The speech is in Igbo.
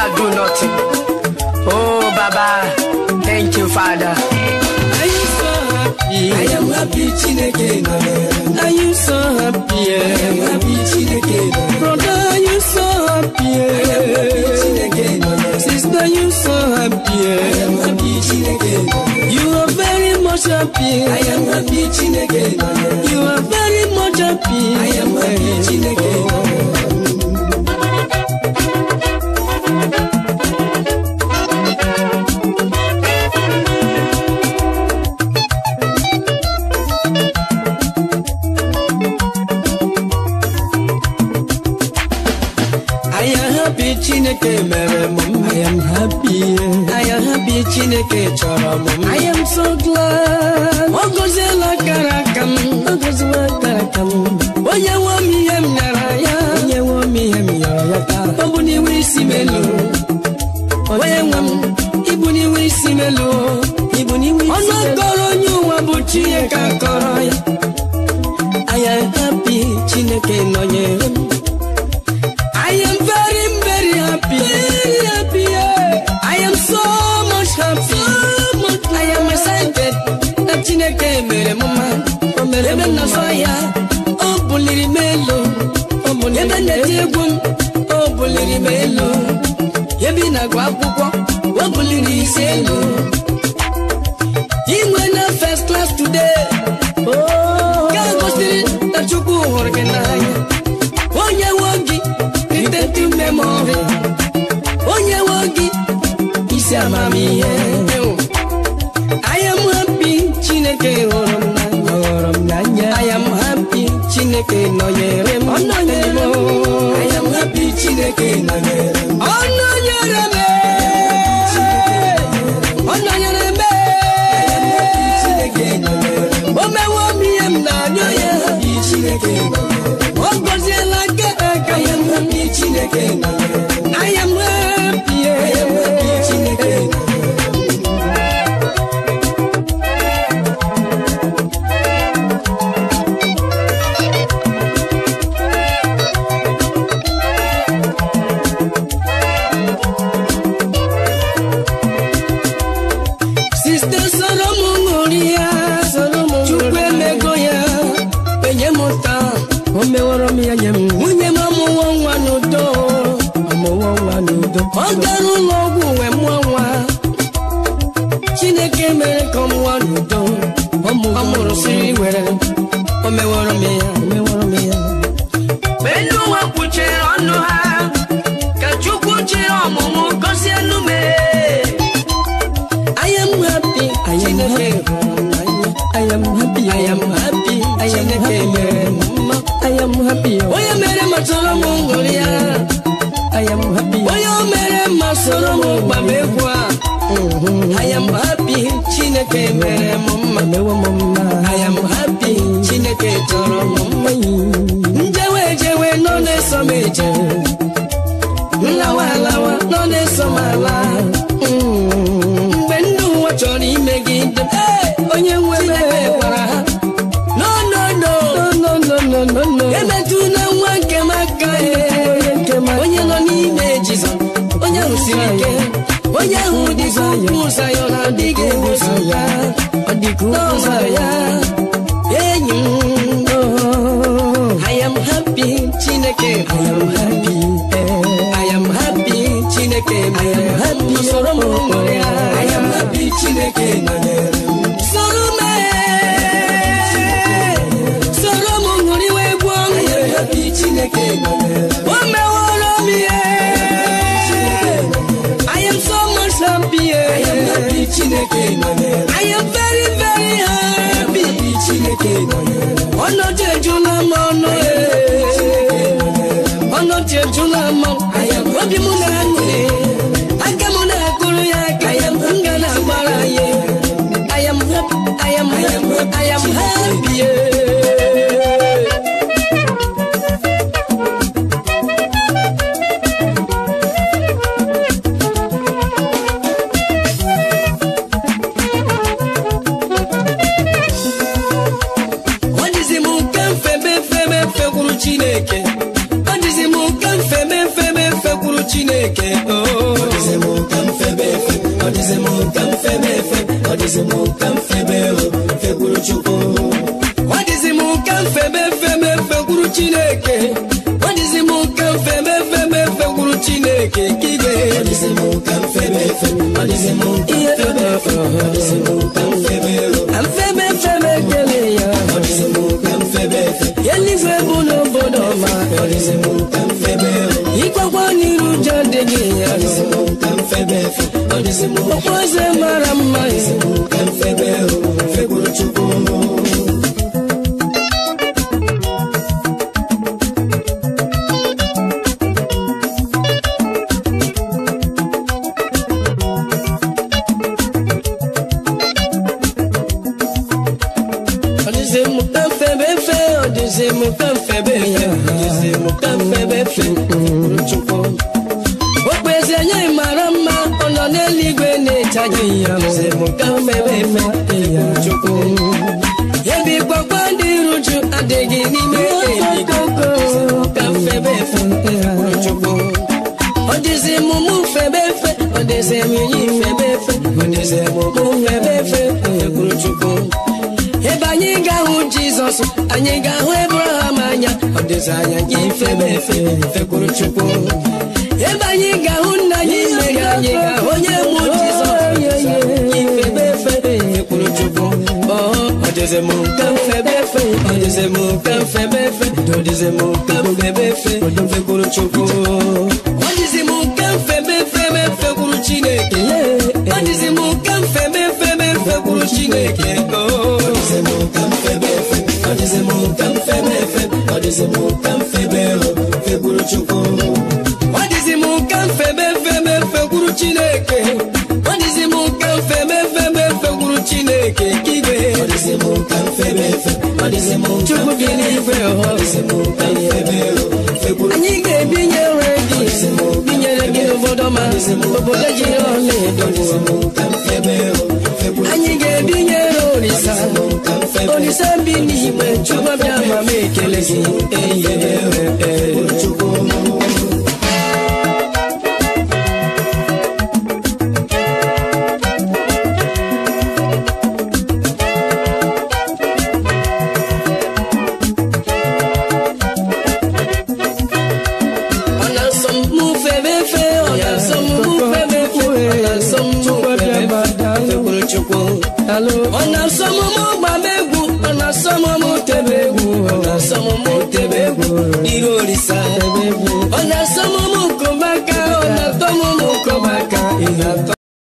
cannot do nothing. Oh, Baba, thank you, Father. Are you so happy? I am happy Chineke nọnyere m. Are you so happy? I am happy Chineke nọnyere m. Brother, are you so happy? Chineke nọnyere m. Sister, you so happy? I am happy Chineke nọnyere m. You are very much happy. I am happy Chineke nọnyere m. You are very much happy. I am happy Chineke nọnyere m. I am happy Chineke mere m mma. I am happy. I am happy Chineke chọrọ m mma. I am so glad. Ọ gọziela akara aka m. Ọ gọziela akara aka m. Onye nwe m ihe m nyara ya. Onye nwe m ihe m nyara ya taa. Ọ bụ n'iwe isi m elu. Onye nwe m ibu n'iwe isi m elu. Ibu n'iwe isi m elu. Ọnụ akọrọ onye ụwa bụ Chineke akọrọ ya. I am happy Chineke nọnyere m. I am very, very happy. Very happy. yeah. I am so much happy. So much. I am excited. Na Chineke mere m mma. O mere ebe m na-asọ ya. O buliri m elu. O buliri ebe na-eti egwu m. O buliri m elu. Ebe ị na-agụ akwụkwọ. O buliri isi elu. Inwe na first class today. Oh. Ka gosiri na Chukwu hụrụ gị n'anya. Onye nwe gị rite memory. Onye nwe gị isi amamihe. I am happy Chineke hụrụ m n'anya. Hụrụ m n'anya. I am happy Chineke nọnyere m. Ọ nọnyere m. I am happy Chineke nọnyere m. Ọ nọnyere m. Ọ nọnyere m. Chineke nọnyere m. O mewo m ihe m na-anyọ ya. Happy Chineke nọnyere m. Ọ gọziela aka aka I ya. am happy Chineke nọnyere m. I am happy. I am happy Chineke nọnyere m. Siste soro m ṅụrịa Chukwu emego ya enye m taa o meworo m ya nye m nwunye m amụwo nwa n'udo amụwo nwa n'udo ọ gara ụlọ ọgwụ wee mụọ nwa Chineke mere ka ọ mụọ n'udo ọ mụrụ siri were o meworo m ya o meworo m ya Mgbe ndị ụwa kwuchiri ọnụ ha, ka Chukwu chịrị ọmụmụ gọzie enu m. I am happy. I am happy. I am happy. I am happy. I am happy. I am happy. Onye mere ma soro m ṅụrụ ya. I am happy. Onye mere ma soro m gba m egwu a. I am happy. Chineke mere m mma. Mewo m mma. I am happy. Chineke chọrọ m mma. Njewe ejewe nọ na-eso m eje. Nlawa alawa nọ na-eso m ala. Mgbe ndị ụwa chọrọ imegide m, onye nwe m gwara ha no no no no no no no no emetụla nwa nke m aka onye nọ n'ime Jizọs onye ahụ siri ike onye ahụ dịka ukwu ụzọ ya ọ na-adịghị ebuso ya ọ dịka ụzọ ya enyi m oh, I am happy Chineke I am happy I am happy Chineke I am happy soro m nwere ya I am happy Chineke nọnyere m. soro m soro m ṅụrịwa egwu I ọṅụ am happy Chineke nọnyere m. o meworo m ihe I am so much happy I am happy Chineke nọnyere m. I am very very happy Happy Chineke nọnyere m. ọnọdụ ejula m ọnụ ọnọdụ ejula m obi m na-aṅụrị aka m na-akụrụ ya aka ya m ga na-agbara ya I am happy I am happy I am happy dịzị m ka m febe o fekwuru chukwu ọ dịzị m ka mfebe febe fekwuru chineke ọ dịzị m ka mfebe febe fekwuru chineke ka ị ọ ga dịzị m ka m febe efe ọ dịzị m ka m febe efe ọ dịzị m ka m febe o mfebe febe kele ya ọ dịzị m ka m febe efe eluigwe bụ n'obodo ọma ọ dịzị m ka m febe o ịkwakwa n'iru ụjọ dịghị ya ọ dịzị m ka m febe efe ọ dịzị m okpueze mara mma ka m febe o fekwuru chukwu ọ dịzị m ka mfebe fe ọ dịzị m ka mfebe fe ọ dịzị m ka mfebe fe fekwuru chukwu okpueze nye mara mma ọ nọ n'eluigwe na-echaghị ya ọ dịzị m ka mfebe fe fekwuru chukwu ebi gbagba ndị ruju adịghị n'ime ebigo ka mfebe fe fekwuru chukwu ọ dịzị m mụ febe fe ọ dịzị m yi febe fe ọ dịzị m mụ febe fe fekwuru chukwu ebe anyị ga-ahụ jizọs anyị ga-ahụ ebraham anya ọ dịzị anya gị febe efe fekwuru chukwu ebe anyị ga-ahụ nna anyị mmeri anyị ga-ahụ onye mụ jizọs gị febe efe fekwuru chukwu ọ ọ dịzị m ka m febe efe ọ dịzị m ka m febe efe ọ dịzị m ka m febe efe fekwuru chukwu ọ dịzị m ka m febe febe fekwuru chineke ọ dịzị m ka m febe febe fekwuru chineke oh. ọ dịzị m ka m febe efe ọ dịzị m ka m febe efe ọ dịzị m ka m febe o fekwuru chukwu ọ dịzị m ka mfebe febe fekwuru chineke ọ dịzị m ka mfebe febe fekwuru chineke ka igwe ọ dịzị m ka m febe efe ọ dịzị m ka m chukwu gị n'igwe ọ dịzị m ka m febe o fekwuru anyị ga-ebinyere gị binyere gị n'obodo ma obodo jiri ọla edo ọ dịzị m ka m febe o fekwuru anyị ga-ebinyere olisa ka m febe olisa bi n'igwe chukwu bịa ma m ekele gị eyi chukwu ọ na-asọ m mụ febe fe ọ na-asọ m mụ febe fe ọ na-asọ m mụ febe fe fekwuru chukwu ọ na-asọ m mụ gbaba egwu ọ na-asọ m mụ tebe egwu ọ na-asọ m mụ tebe egwu iru orisa